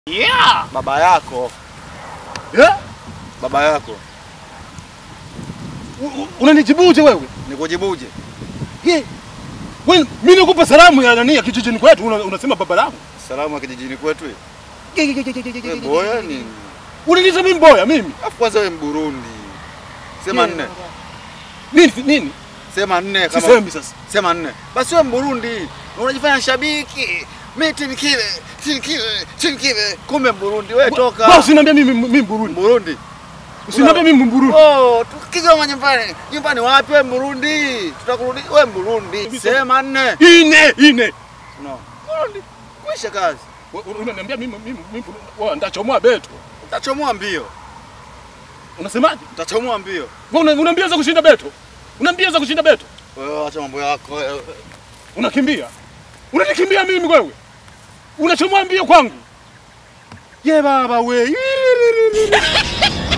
Yeah. Baba yako, Yeah. baba yako. U- u- Unanijibuje wewe? Nikujibuje? Yeah. Wewe mimi nikupa salamu ya nani ya kijijini kwetu una, unasema baba langu. Salamu ya kijijini kwetu. hii. Wewe boya nini? Unaniita mimi mboya mimi? Afu kwanza wewe Mburundi. Sema nne. Nini nini? Sema nne kama Sisemi sasa. Sema nne. Basi wewe Mburundi. Unajifanya shabiki. Mimi tini kile, tini kile, tini kile. Kumbe Mburundi wewe toka. Basi usiniambie mimi mimi Burundi. Mburundi. Usiniambie mimi Burundi. Oh, tukigoma nyumbani. Nyumbani wapi wewe Mburundi? Tutakurudi wewe Mburundi. Sema nne. Ine ine. No. Mburundi. Kwisha kazi. We- Unaniambia mimi mimi mimi Burundi. Wewe ndachomoa beto. Utachomoa mbio. Unasemaje? Utachomoa mbio. Wewe una- unaambia za kushinda beto. Unaambia za kushinda beto. Wewe acha mambo yako. wewe. Unakimbia. Unanikimbia mimi wewe. Unachomoa mbio kwangu. Ye baba we.